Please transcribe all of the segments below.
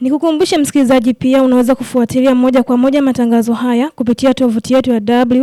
Nikukumbushe msikilizaji, pia unaweza kufuatilia moja kwa moja matangazo haya kupitia tovuti yetu ya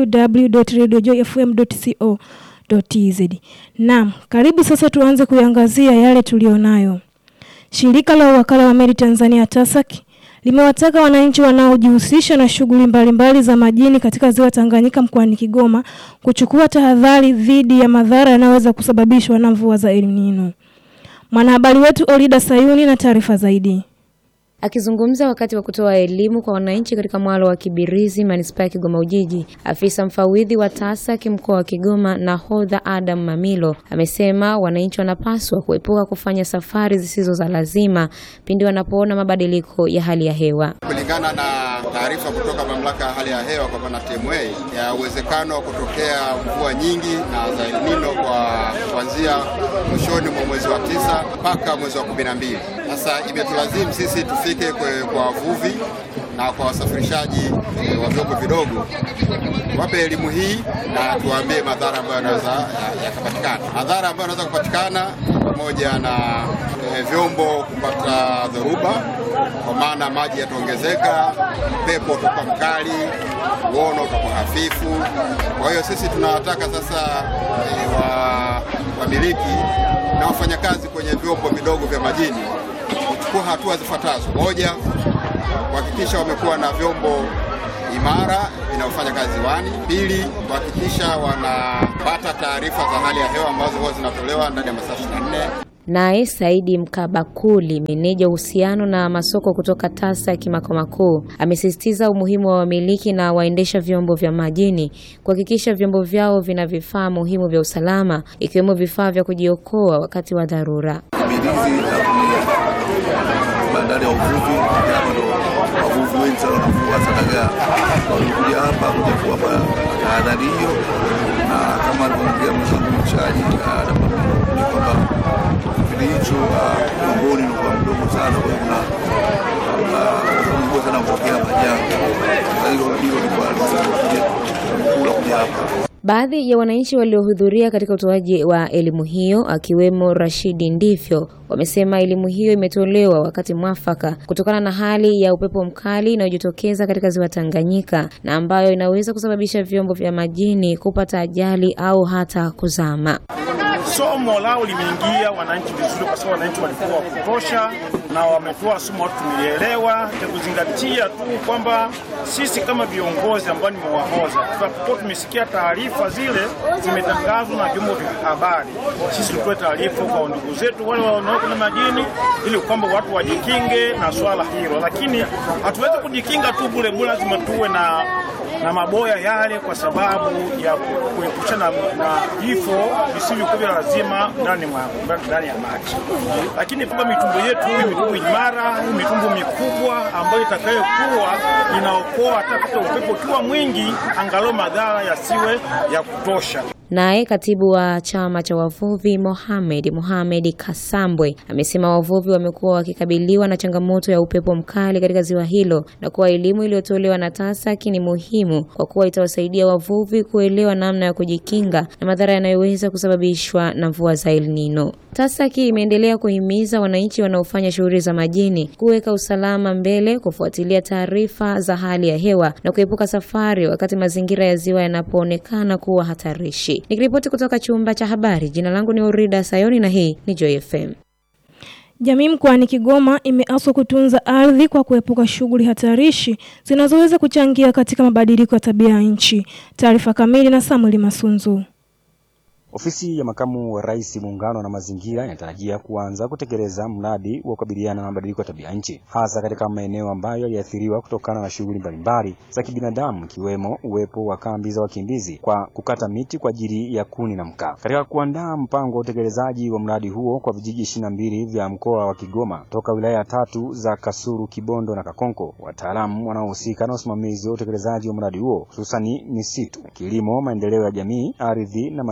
www.radiojoyfm.co.tz. Naam, karibu sasa tuanze kuiangazia yale tulionayo. Shirika la Wakala wa Meli Tanzania TASAC limewataka wananchi wanaojihusisha na shughuli mbalimbali za majini katika ziwa Tanganyika mkoani Kigoma kuchukua tahadhari dhidi ya madhara yanayoweza kusababishwa na mvua za El Nino. Mwanahabari wetu Olida Sayuni na taarifa zaidi. Akizungumza wakati wa kutoa elimu kwa wananchi katika mwalo wa Kibirizi, manispaa ya Kigoma Ujiji, afisa mfawidhi wa TASAC mkoa wa Kigoma Nahodha Adam Mamilo amesema wananchi wanapaswa kuepuka kufanya safari zisizo za lazima pindi wanapoona mabadiliko ya hali ya hewa. Kulingana na taarifa kutoka mamlaka ya hali ya hewa kwa maana TMA ya uwezekano wa kutokea mvua nyingi na za El Nino kwa kuanzia mwishoni mwa mwezi wa tisa mpaka mwezi wa kumi na mbili. Sasa imetulazimu sisi tufike kwa wavuvi na kwa wasafirishaji e, wa vyombo vidogo wape elimu hii na tuwaambie madhara ambayo yanaweza yakapatikana. Madhara ambayo yanaweza kupatikana pamoja na e, vyombo kupata dhoruba, kwa maana maji yataongezeka, upepo utakuwa mkali, uono utakuwa hafifu. Kwa hiyo sisi tunawataka sasa e, wa wamiliki na wafanyakazi kwenye vyombo vidogo vya majini kuchukua hatua zifuatazo: moja, kuhakikisha wamekuwa na vyombo imara vinavyofanya kazi ziwani; pili, kuhakikisha wanapata taarifa za hali ya hewa ambazo huwa zinatolewa ndani ya masaa 24. Naye Saidi Mkabakuli, meneja uhusiano na masoko kutoka TASAC makao makuu, amesisitiza umuhimu wa wamiliki na waendesha vyombo vya majini kuhakikisha vyombo vyao vina vifaa muhimu vya usalama ikiwemo vifaa vya kujiokoa wakati wa dharura. Bandari ya uvuvi wavuvi wengi sana wanavua sadagaa, wamekuja hapa kuja kuwapa tahadhari hiyo, na kama alivyoongea mwenzangu mchaji ni kwamba kipindi hicho umboni ulikuwa mdogo sana, kwa hiyo kuna sana kutokea majanga. Hilo lilikuwa kula kuja hapa Baadhi ya wananchi waliohudhuria katika utoaji wa elimu hiyo akiwemo Rashidi Ndifyo wamesema elimu hiyo imetolewa wakati mwafaka kutokana na hali ya upepo mkali inayojitokeza katika ziwa Tanganyika na ambayo inaweza kusababisha vyombo vya majini kupata ajali au hata kuzama. Somo lao limeingia wananchi vizuri, kwa sababu wananchi walikuwa wa kutosha na wametoa somo, watu tumelielewa, ya kuzingatia tu kwamba sisi kama viongozi ambao nimewahoza, tutakuwa tumesikia taarifa zile zimetangazwa na vyombo vya habari, sisi tutoe taarifa kwa ndugu zetu wale wanaoko na majini, ili kwamba watu wajikinge na swala hilo. Lakini hatuwezi kujikinga tu bure bure, lazima tuwe na na maboya yale kwa sababu ya kuepushana na vifo visivyokuwa vya lazima ndani ndani ya maji. Lakini kwamba mitumbo yetu hii mitumbo imara, hii mitumbo mikubwa ambayo itakayokuwa inaokoa hata kata upepo ukiwa mwingi, angalau madhara yasiwe ya kutosha. Naye katibu wa chama cha wavuvi Mohamed Mohamed Kasambwe amesema wavuvi wamekuwa wakikabiliwa na changamoto ya upepo mkali katika ziwa hilo na kuwa elimu iliyotolewa na TASAC ni muhimu kwa kuwa itawasaidia wavuvi kuelewa namna ya kujikinga na madhara yanayoweza kusababishwa na mvua za El Nino. TASAC imeendelea kuhimiza wananchi wanaofanya shughuli za majini kuweka usalama mbele, kufuatilia taarifa za hali ya hewa na kuepuka safari wakati mazingira ya ziwa yanapoonekana kuwa hatarishi. Nikiripoti kutoka chumba cha habari, jina langu ni Orida Sayoni na hii ni Joy FM. Jamii mkoani Kigoma imeaswa kutunza ardhi kwa kuepuka shughuli hatarishi zinazoweza kuchangia katika mabadiliko ya tabia ya nchi. Taarifa kamili na Samuel Masunzu. Ofisi ya makamu wa rais muungano na mazingira inatarajia kuanza kutekeleza mradi wa kukabiliana na mabadiliko ya tabia nchi hasa katika maeneo ambayo yaliathiriwa kutokana na shughuli mbalimbali za kibinadamu ikiwemo uwepo wa kambi za wakimbizi kwa kukata miti kwa ajili ya kuni na mkaa. Katika kuandaa mpango wa utekelezaji wa mradi huo kwa vijiji ishirini na mbili vya mkoa wa Kigoma toka wilaya tatu za Kasulu, Kibondo na Kakonko, wataalamu wanaohusika na usimamizi wa utekelezaji wa mradi huo hususani misitu, kilimo, maendeleo ya jamii, ardhi na mazingira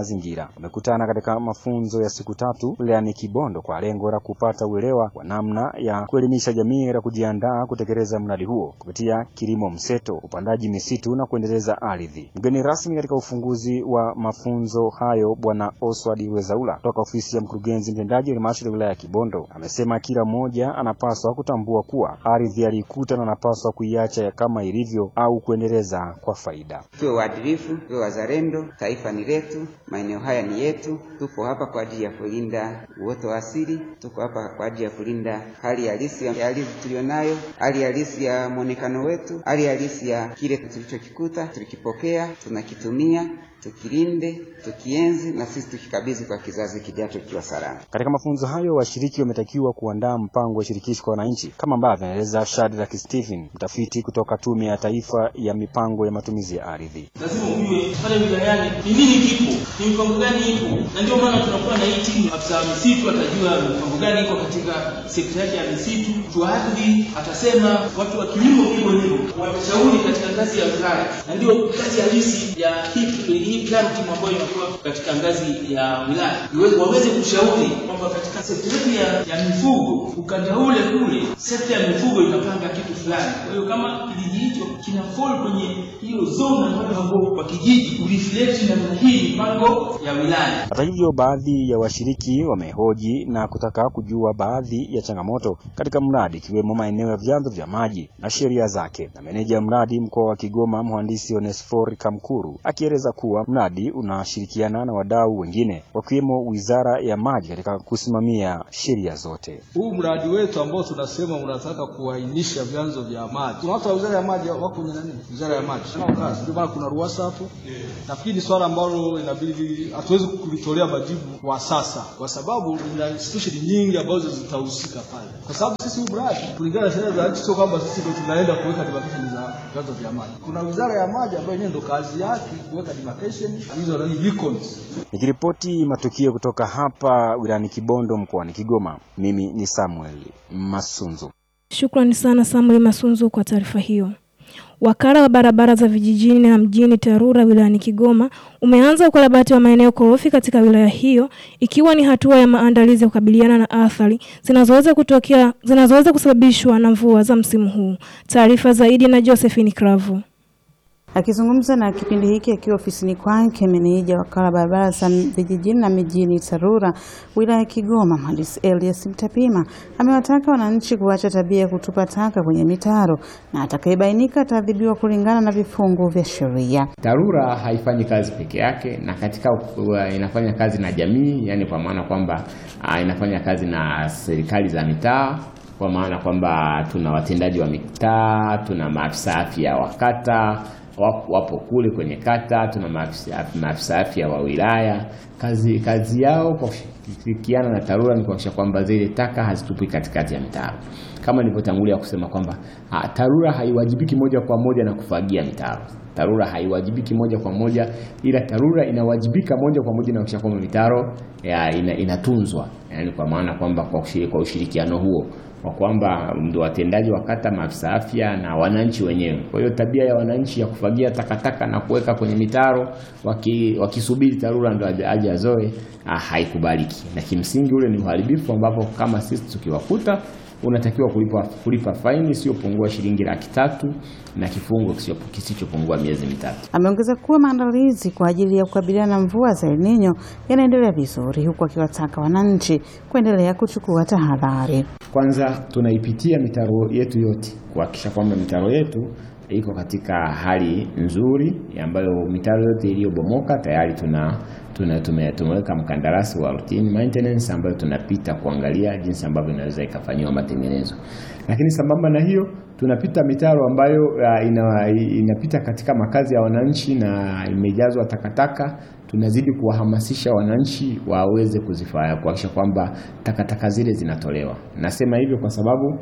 Mazingira wamekutana katika mafunzo ya siku tatu wilayani Kibondo kwa lengo la kupata uelewa wa namna ya kuelimisha jamii na kujiandaa kutekeleza mradi huo kupitia kilimo mseto, upandaji misitu na kuendeleza ardhi. Mgeni rasmi katika ufunguzi wa mafunzo hayo Bwana Oswald Wezaula kutoka ofisi ya mkurugenzi mtendaji wa halmashauri ya wilaya ya Kibondo amesema kila mmoja anapaswa kutambua kuwa ardhi aliikuta na anapaswa kuiacha kama ilivyo au kuendeleza kwa faida. Tuwe waadilifu, tuwe wazalendo. Taifa ni letu, maeneo haya ni yetu. Tupo hapa kwa ajili ya kulinda uoto wa asili, tuko hapa kwa ajili ya kulinda hali halisi ya ardhi tulionayo, hali halisi ya mwonekano wetu, hali halisi ya kile tulichokikuta, tulikipokea, tunakitumia tukilinde, tukienzi na sisi tukikabidhi kwa kizazi kijacho kikiwa salama. Katika mafunzo hayo washiriki wametakiwa kuandaa mpango wa shirikishi kwa wananchi kama ambavyo anaeleza Shadrack Stephen, mtafiti kutoka Tume ya Taifa ya Mipango ya Matumizi ya Ardhi. Lazima ujue pale wilayani ni nini kipo, ni mipango gani ipo, na ndio maana tunakuwa na hii timu. Afisa misitu atajua mipango gani iko katika sekta yake ya misitu, mtu wa ardhi atasema, watu wa kilimo hivyo hivyo, watashauri katika ngazi ya wilaya, na ndio kazi halisi ya hii hii plan team ambayo inakuwa katika ngazi ya wilaya iweze waweze kushauri kwamba katika sekta yetu ya, ya mifugo ukanda ule kule sekta ya mifugo inapanga kitu fulani. Kwa hiyo kama kijiji hicho kina fall kwenye hiyo zone ambayo hapo kwa kijiji ureflect namna hii mipango ya wilaya. Hata hivyo, baadhi ya washiriki wamehoji na kutaka kujua baadhi ya changamoto katika mradi ikiwemo maeneo ya vyanzo vya maji na sheria zake, na meneja mradi mkoa wa Kigoma mhandisi Onesfor Kamkuru akieleza kuwa mradi unashirikiana na wadau wengine wakiwemo Wizara ya Maji katika kusimamia sheria zote. Huu mradi wetu ambao tunasema unataka kuainisha vyanzo vya maji, kuna watu wa Wizara ya Maji wako kwenye nani, Wizara ya Maji nao kazi, ndio maana kuna ruhusa hapo. Nafikiri ni swala ambalo inabidi hatuwezi kulitolea majibu kwa sasa, kwa sababu kuna institution nyingi ambazo zitahusika pale, kwa sababu sisi huu mradi kulingana na sheria za nchi, sio kwamba sisi ndio tunaenda kuweka demarcation za vyanzo vya maji. Kuna Wizara ya Maji ambayo yenyewe ndio kazi yake kuweka demarcation hizo nani beacons. Nikiripoti matukio kutoka hapa wilayani Kibondo mkoani Kigoma, mimi ni Samuel Masunzu. Shukrani sana Samuel Masunzu kwa taarifa hiyo. Wakala wa barabara za vijijini na mjini TARURA wilayani Kigoma umeanza ukarabati wa maeneo korofi katika wilaya hiyo ikiwa ni hatua ya maandalizi ya kukabiliana na athari zinazoweza kutokea zinazoweza kusababishwa na mvua za msimu huu. Taarifa zaidi na Josephine Kravu. Akizungumza na kipindi hiki akiwa ofisini kwake, meneja wakala wa barabara za vijijini na mijini TARURA wilaya ya Kigoma, mhandisi Elias Mtapima amewataka wananchi kuacha tabia ya kutupa taka kwenye mitaro na atakayebainika ataadhibiwa kulingana na vifungu vya sheria. TARURA haifanyi kazi peke yake, na katika uh, inafanya kazi na jamii, yani kwa maana kwamba uh, inafanya kazi na serikali za mitaa kwa maana kwamba tuna watendaji wa mitaa, tuna maafisa afya wa kata wapo, wapo kule kwenye kata, tuna maafisa afya wa wilaya. Kazi, kazi yao kwa kushirikiana na TARURA ni kuhakikisha kwamba zile taka hazitupwi katikati ya mitaro, kama nilivyotangulia kusema kwamba TARURA haiwajibiki moja kwa moja na kufagia mitaro. TARURA haiwajibiki moja kwa moja, ila TARURA inawajibika moja kwa moja na kuhakikisha kwamba mitaro ya, ina, inatunzwa, yani kwa maana kwamba kwa, kwa ushirikiano huo kwa kwamba ndio watendaji wa kata, maafisa afya na wananchi wenyewe. Kwa hiyo tabia ya wananchi ya kufagia takataka na kuweka kwenye mitaro waki, wakisubiri TARURA ndo aje azoe haikubaliki, na kimsingi ule ni uharibifu ambapo kama sisi tukiwakuta unatakiwa kulipa, kulipa faini isiyopungua shilingi laki tatu na kifungo kisichopungua miezi mitatu. Ameongeza kuwa maandalizi kwa ajili ya kukabiliana na mvua za El Nino yanaendelea vizuri, huku akiwataka wananchi kuendelea kuchukua tahadhari. Kwanza tunaipitia mitaro yetu yote kuhakikisha kwamba mitaro yetu iko katika hali nzuri, ambayo mitaro yote iliyobomoka tayari tuna tuna tumeweka mkandarasi wa routine maintenance ambayo tunapita kuangalia jinsi ambavyo inaweza ikafanyiwa matengenezo. Lakini sambamba na hiyo tunapita mitaro ambayo uh, ina, inapita katika makazi ya wananchi na imejazwa takataka. Tunazidi kuwahamasisha wananchi waweze kuzifanya kuhakikisha kwamba takataka zile zinatolewa. Nasema hivyo kwa sababu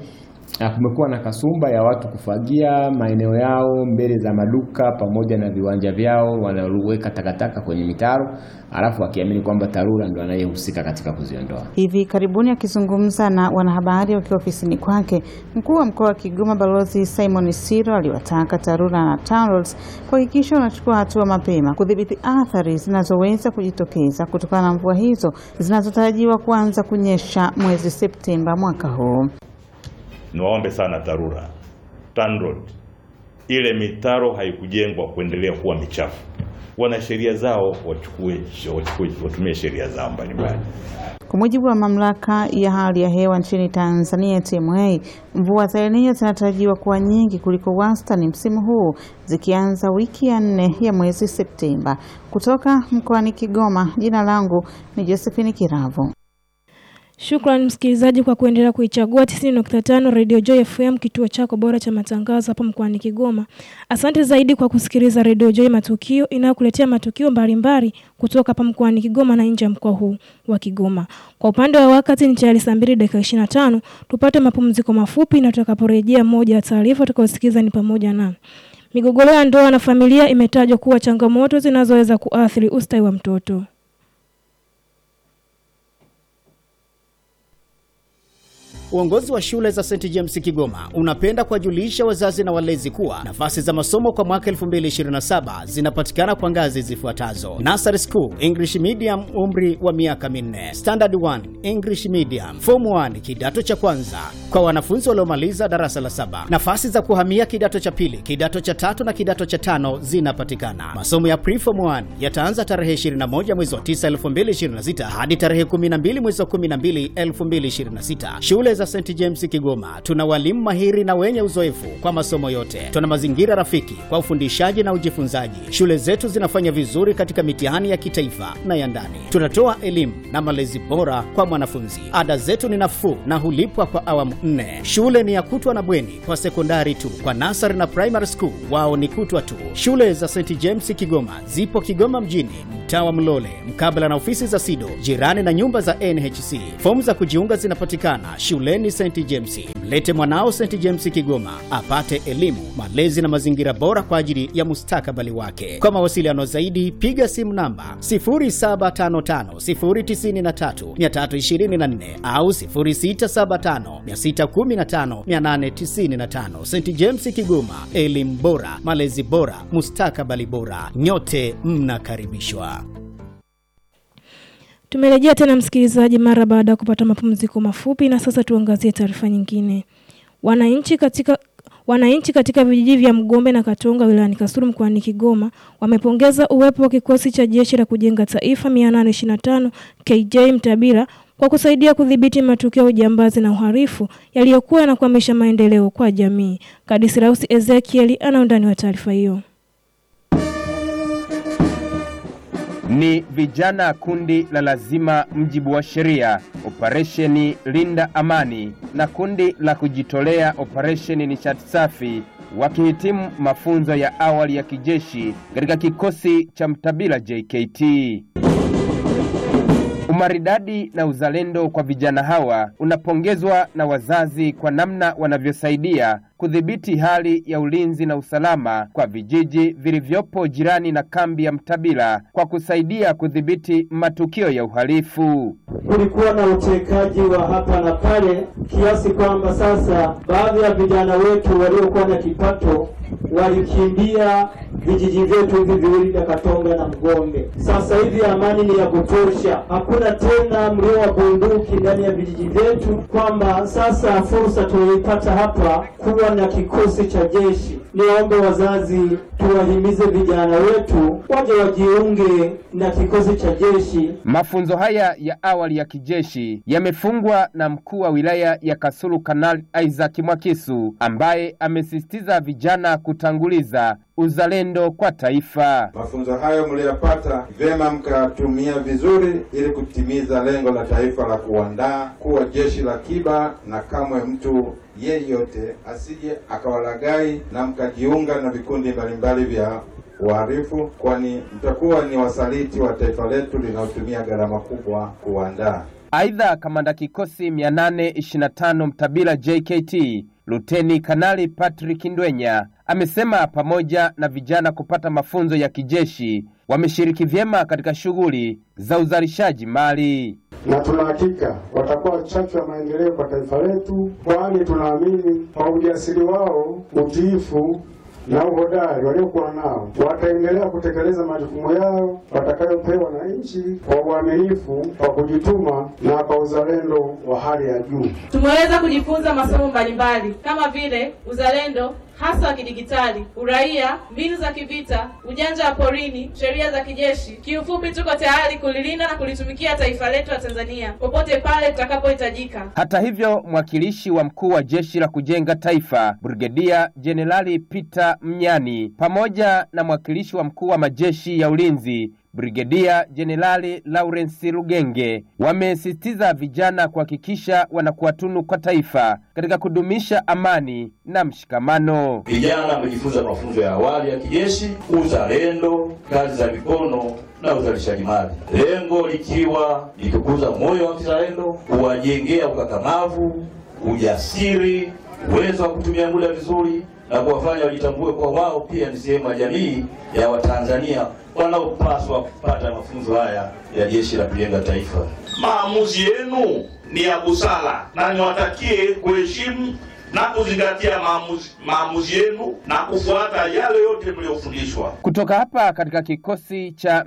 na kumekuwa na kasumba ya watu kufagia maeneo yao mbele za maduka pamoja na viwanja vyao, wanaweka takataka kwenye mitaro, alafu wakiamini kwamba TARURA ndio anayehusika katika kuziondoa. Hivi karibuni akizungumza na wanahabari wakiwa ofisini kwake, mkuu wa mkoa wa Kigoma Balozi Simon Siro aliwataka TARURA na TANROADS kuhakikisha wanachukua hatua mapema kudhibiti athari zinazoweza kujitokeza kutokana na mvua hizo zinazotarajiwa kuanza kunyesha mwezi Septemba mwaka huu. Niwaombe sana TARURA, TANROADS, ile mitaro haikujengwa kuendelea kuwa michafu. Wana sheria zao, wachukue wachukue, watumie sheria zao mbalimbali. Kwa mujibu wa mamlaka ya hali ya hewa nchini Tanzania TMA, mvua za El Nino zinatarajiwa kuwa nyingi kuliko wastani msimu huu zikianza wiki ya nne ya mwezi Septemba. Kutoka mkoani Kigoma, jina langu ni Josephine Kiravo. Shukrani msikilizaji kwa kuendelea kuichagua 90.5 Radio Joy FM, kituo chako bora cha matangazo hapa mkoani Kigoma. Asante zaidi kwa kusikiliza Radio Joy Matukio inayokuletea matukio mbalimbali kutoka hapa mkoani Kigoma na nje ya mkoa huu wa Kigoma. Kwa upande wa wakati ni tayari saa 2 dakika 25, tupate mapumziko mafupi na tutakaporejea, moja ya taarifa tutakayosikiza ni pamoja na migogoro ya ndoa na familia imetajwa kuwa changamoto zinazoweza kuathiri ustawi wa mtoto. Uongozi wa shule za St James Kigoma unapenda kuwajulisha wazazi na walezi kuwa nafasi za masomo kwa mwaka 2027 zinapatikana kwa ngazi zifuatazo: Nursery School English Medium, umri wa miaka minne; Standard 1 English Medium; Form 1 kidato cha kwanza kwa wanafunzi waliomaliza darasa la saba. Nafasi za kuhamia kidato cha pili, kidato cha tatu na kidato cha tano zinapatikana. Masomo ya Pre-Form 1 yataanza tarehe 21 mwezi wa 9 2026 hadi tarehe 12 mwezi wa 12 2026. Shule za St James Kigoma tuna walimu mahiri na wenye uzoefu kwa masomo yote. Tuna mazingira rafiki kwa ufundishaji na ujifunzaji. Shule zetu zinafanya vizuri katika mitihani ya kitaifa na ya ndani. Tunatoa elimu na malezi bora kwa mwanafunzi. Ada zetu ni nafuu na hulipwa kwa awamu nne. Shule ni ya kutwa na bweni kwa sekondari tu. Kwa nasari na primary school wao ni kutwa tu. Shule za St James Kigoma zipo Kigoma mjini, mtaa wa Mlole, mkabala na ofisi za SIDO, jirani na nyumba za NHC. Fomu za kujiunga zinapatikana shuleni St James. Mlete mwanao St James Kigoma apate elimu, malezi na mazingira bora kwa ajili ya mustakabali wake. Kwa mawasiliano zaidi, piga simu namba 0755093324 au 0675615895. St James Kigoma, elimu bora, malezi bora, mustakabali bora. Nyote mnakaribishwa. Tumerejea tena msikilizaji, mara baada ya kupata mapumziko mafupi, na sasa tuangazie taarifa nyingine. Wananchi katika Wananchi katika vijiji vya Mgombe na Katonga wilayani Kasulu mkoani Kigoma wamepongeza uwepo wa kikosi cha jeshi la kujenga taifa 825 KJ Mtabira kwa kusaidia kudhibiti matukio ya ujambazi na uhalifu yaliyokuwa yanakwamisha maendeleo kwa jamii. Kadisirausi Ezekiel ana undani wa taarifa hiyo. Ni vijana kundi la lazima mjibu wa sheria operesheni linda amani na kundi la kujitolea operesheni nishati safi wakihitimu mafunzo ya awali ya kijeshi katika kikosi cha Mtabila JKT. Umaridadi na uzalendo kwa vijana hawa unapongezwa na wazazi kwa namna wanavyosaidia kudhibiti hali ya ulinzi na usalama kwa vijiji vilivyopo jirani na kambi ya Mtabila kwa kusaidia kudhibiti matukio ya uhalifu. Kulikuwa na utekaji wa hapa na pale kiasi kwamba sasa baadhi ya vijana wetu waliokuwa na kipato walikimbia vijiji vyetu hivi viwili vya Katonga na Mgombe. Sasa hivi amani ni ya kutosha, hakuna tena mlio wa bunduki ndani ya vijiji vyetu, kwamba sasa fursa tuliyoipata hapa kuwa na kikosi cha jeshi. Niwaombe wazazi, tuwahimize vijana wetu waje wajiunge na kikosi cha jeshi. Mafunzo haya ya awali ya kijeshi yamefungwa na mkuu wa wilaya ya Kasulu Kanali Isaac Mwakisu ambaye amesisitiza vijana kutanguliza uzalendo kwa taifa. Mafunzo hayo mliyopata vyema mkatumia vizuri ili kutimiza lengo la taifa la kuandaa kuwa jeshi la kiba, na kamwe mtu yeyote asije akawalagai na mkajiunga na vikundi mbalimbali vya uhalifu, kwani mtakuwa ni wasaliti wa taifa letu linalotumia gharama kubwa kuandaa. Aidha, kamanda kikosi 825 Mtabila JKT Luteni Kanali Patrick Ndwenya amesema pamoja na vijana kupata mafunzo ya kijeshi wameshiriki vyema katika shughuli za uzalishaji mali. na tuna hakika watakuwa chachu ya maendeleo kwa taifa letu, kwani tunaamini kwa ujasiri wao, utiifu na uhodari waliokuwa nao wataendelea kutekeleza majukumu yao watakayopewa na nchi kwa uaminifu, kwa kujituma na kwa uzalendo wa hali ya juu. Tumeweza kujifunza masomo mbalimbali kama vile uzalendo hasa wa kidigitali, uraia, mbinu za kivita, ujanja wa porini, sheria za kijeshi. Kiufupi, tuko tayari kulilinda na kulitumikia taifa letu la Tanzania popote pale tutakapohitajika. Hata hivyo, mwakilishi wa mkuu wa jeshi la kujenga taifa Brigedia Jenerali Peter Mnyani pamoja na mwakilishi wa mkuu wa majeshi ya ulinzi Brigedia Jenerali Lawrence Rugenge wamesisitiza vijana kuhakikisha wanakuwa tunu kwa taifa katika kudumisha amani na mshikamano. Vijana wamejifunza mafunzo ya awali ya kijeshi, uzalendo, kazi za mikono na uzalishaji mali, lengo likiwa ni kukuza moyo wa kizalendo, kuwajengea ukakamavu, ujasiri, uwezo wa kutumia muda vizuri na kuwafanya wajitambue kwa wao pia ni sehemu ya jamii ya Watanzania wanaopaswa kupata mafunzo haya ya Jeshi la Kujenga Taifa. Maamuzi yenu ni ya busara na niwatakie kuheshimu na kuzingatia maamuzi, maamuzi yenu na kufuata yale yote mliyofundishwa. Kutoka hapa katika kikosi cha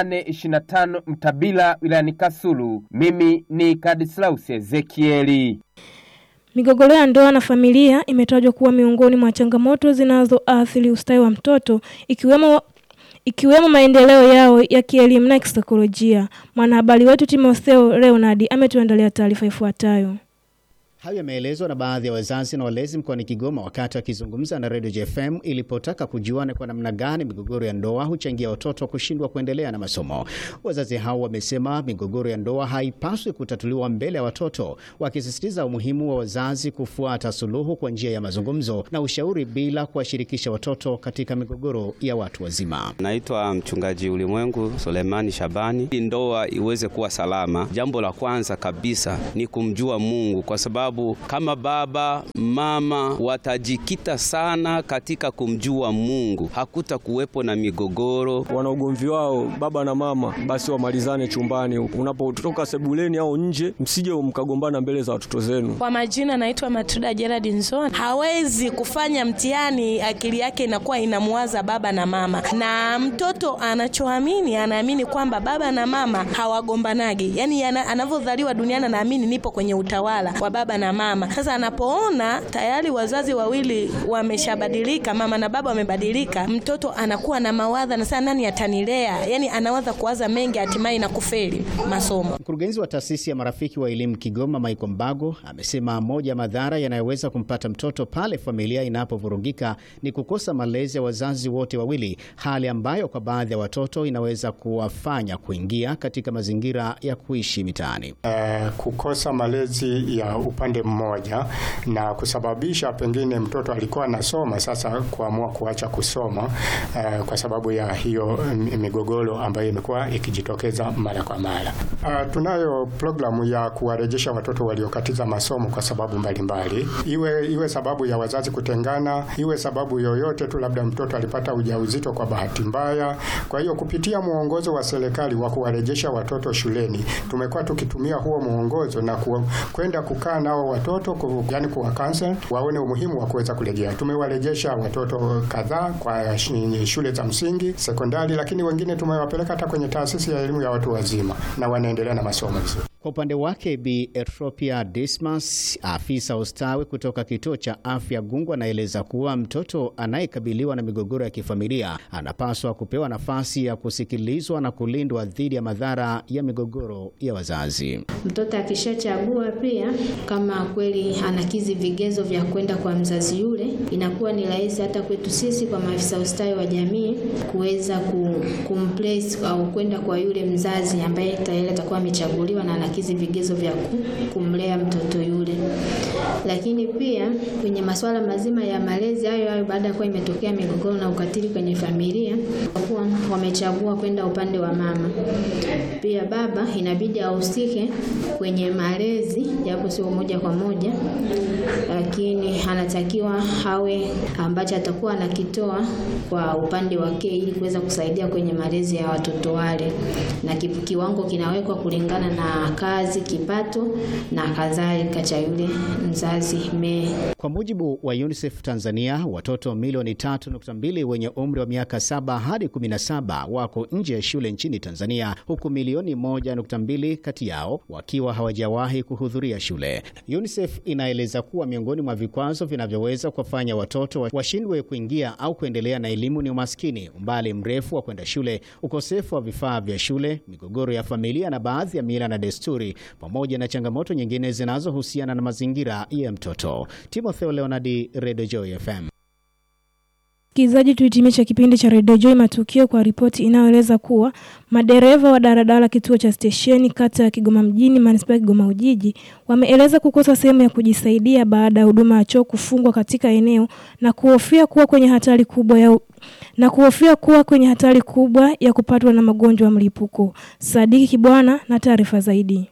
825 Mtabila wilayani Kasulu, mimi ni Kadislaus Ezekieli. Migogoro ya ndoa na familia imetajwa kuwa miongoni mwa changamoto zinazoathiri ustawi wa mtoto ikiwemo ikiwemo maendeleo yao ya kielimu na kisaikolojia. Mwanahabari wetu Timotheo Leonard ametuandalia taarifa ifuatayo. Hayo yameelezwa na baadhi ya wazazi na walezi mkoani Kigoma wakati wakizungumza na Radio JFM ilipotaka kujua ni kwa namna gani migogoro ya ndoa huchangia watoto kushindwa kuendelea na masomo. Wazazi hao wamesema migogoro ya ndoa haipaswi kutatuliwa mbele ya watoto, wakisisitiza umuhimu wa wazazi kufuata suluhu kwa njia ya mazungumzo na ushauri bila kuwashirikisha watoto katika migogoro ya watu wazima. Naitwa mchungaji Ulimwengu Sulemani Shabani. Ili ndoa iweze kuwa salama, jambo la kwanza kabisa ni kumjua Mungu kwa sababu kama baba mama watajikita sana katika kumjua Mungu, hakuta kuwepo na migogoro. Wana ugomvi wao baba na mama, basi wamalizane chumbani. Unapotoka sebuleni au nje, msije mkagombana mbele za watoto zenu. Kwa majina naitwa Matuda Gerard Nzoni. Hawezi kufanya mtihani, akili yake inakuwa inamwaza baba na mama, na mtoto anachoamini, anaamini kwamba baba na mama hawagombanagi, yani anavyodhaliwa duniani anaamini nipo kwenye utawala wa baba na mama. Sasa anapoona tayari wazazi wawili wameshabadilika, mama na baba wamebadilika, mtoto anakuwa na mawadha na sasa nani atanilea? Yani anawaza kuwaza mengi, hatimaye na kufeli masomo. Mkurugenzi wa taasisi ya marafiki wa elimu Kigoma, Michael Mbago, amesema moja ya madhara yanayoweza kumpata mtoto pale familia inapovurugika ni kukosa malezi ya wazazi wote wawili, hali ambayo kwa baadhi ya watoto inaweza kuwafanya kuingia katika mazingira ya kuishi mitaani. Uh, kukosa malezi ya upande mmoja na kusababisha pengine mtoto alikuwa anasoma sasa kuamua kuacha kusoma uh, kwa sababu ya hiyo migogoro ambayo imekuwa ikijitokeza mara kwa mara. Uh, tunayo programu ya kuwarejesha watoto waliokatiza masomo kwa sababu mbalimbali mbali. Iwe, iwe sababu ya wazazi kutengana, iwe sababu yoyote tu, labda mtoto alipata ujauzito kwa bahati mbaya. Kwa hiyo kupitia mwongozo wa serikali wa kuwarejesha watoto shuleni tumekuwa tukitumia huo mwongozo na kwenda kukaa nao watoto ku, yani kuwa counsel waone umuhimu wa kuweza kurejea. Tumewarejesha watoto kadhaa kwa shule za msingi, sekondari, lakini wengine tumewapeleka hata kwenye taasisi ya elimu ya watu wazima na wanaendelea na masomo vizuri. Kwa upande wake Bi Etropia Dismas, afisa ustawi kutoka kituo cha afya Gungu, anaeleza kuwa mtoto anayekabiliwa na migogoro ya kifamilia anapaswa kupewa nafasi ya kusikilizwa na kulindwa dhidi ya madhara ya migogoro ya wazazi. Mtoto akishachagua pia, kama kweli anakizi vigezo vya kwenda kwa mzazi yule, inakuwa ni rahisi hata kwetu sisi kwa maafisa ustawi wa jamii kuweza kumplace au kwenda kwa yule mzazi ambaye tayari atakuwa amechaguliwa na anakizi vigezo vya ku- kumlea mtoto yule. Lakini pia kwenye masuala mazima ya malezi hayo hayo, baada ya kuwa imetokea migogoro na ukatili kwenye familia, kwa kuwa wamechagua kwenda upande wa mama, pia baba inabidi ahusike kwenye malezi, japo sio moja kwa moja, lakini anatakiwa awe ambacho atakuwa anakitoa kwa upande wake ili kuweza kusaidia kwenye malezi ya watoto wale, na ki- kiwango kinawekwa kulingana na kazi, kipato na kadhalika cha yule mzazi me Kwa mujibu wa UNICEF Tanzania, watoto milioni 3.2 wenye umri wa miaka 7 hadi 17 wako nje ya shule nchini Tanzania, huku milioni 1.2 kati yao wakiwa hawajawahi kuhudhuria shule. UNICEF inaeleza kuwa miongoni mwa vikwazo vinavyoweza kuwafanya watoto wa- washindwe kuingia au kuendelea na elimu ni umaskini, umbali mrefu wa kwenda shule, ukosefu wa vifaa vya shule, migogoro ya familia na baadhi ya mila na desturi, pamoja na changamoto nyingine zinazohusiana na mazingira ya mtoto. Timotheo Leonardi, Radio Joy FM. Msikilizaji, tuhitimisha kipindi cha Radio Joy Matukio kwa ripoti inayoeleza kuwa madereva wa daladala kituo cha stesheni kata ya Kigoma mjini manispaa ya Kigoma Ujiji wameeleza kukosa sehemu ya kujisaidia baada ya huduma ya choo kufungwa katika eneo na kuhofia kuwa kwenye hatari kubwa ya na kuhofia kuwa kwenye hatari kubwa ya kupatwa na magonjwa ya mlipuko. Sadiki Kibwana na taarifa zaidi.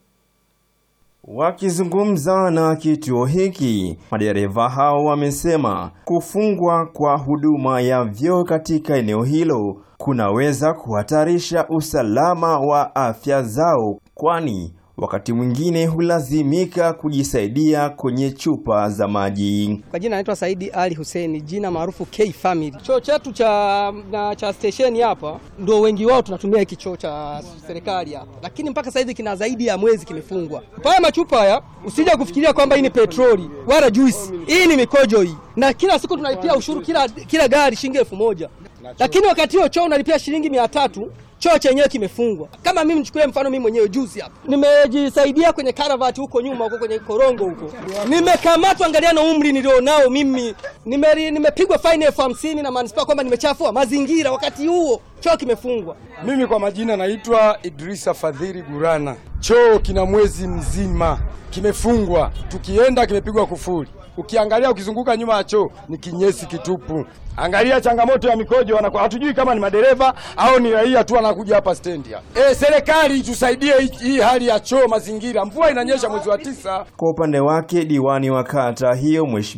Wakizungumza na kituo hiki, madereva hao wamesema kufungwa kwa huduma ya vyoo katika eneo hilo kunaweza kuhatarisha usalama wa afya zao, kwani wakati mwingine hulazimika kujisaidia kwenye chupa za maji. Kwa jina naitwa Saidi Ali Hussein, jina maarufu K Family. Choo chetu cha na cha stesheni hapa ndio wengi wao tunatumia hiki choo cha serikali hapa, lakini mpaka saizi kina zaidi ya mwezi kimefungwa. Haya machupa haya usija kufikiria kwamba hii ni petroli wala juisi, hii ni mikojo hii, na kila siku tunalipia ushuru kila, kila gari shilingi elfu moja lakini wakati huo choo unalipia shilingi mia tatu choo chenyewe kimefungwa. Kama mimi nichukulie mfano, mimi mwenyewe juzi hapa nimejisaidia kwenye karavati huko nyuma huko kwenye korongo huko, nimekamatwa. Angalia na umri nilionao mimi, Nime- nimepigwa faini elfu hamsini na manispaa kwamba nimechafua mazingira, wakati huo choo kimefungwa. Mimi kwa majina naitwa Idrisa Fadhili Gurana. Choo kina mwezi mzima kimefungwa, tukienda kimepigwa kufuri. Ukiangalia ukizunguka nyuma ya choo ni kinyesi kitupu. Angalia changamoto ya mikojo, wanakuwa hatujui kama ni madereva au ni raia tu wanakuja hapa stendi hapa. E, serikali itusaidie hii- hii hali ya choo mazingira. Mvua inanyesha mwezi wa tisa. Kwa upande wake, diwani wa kata hiyo Mheshimiwa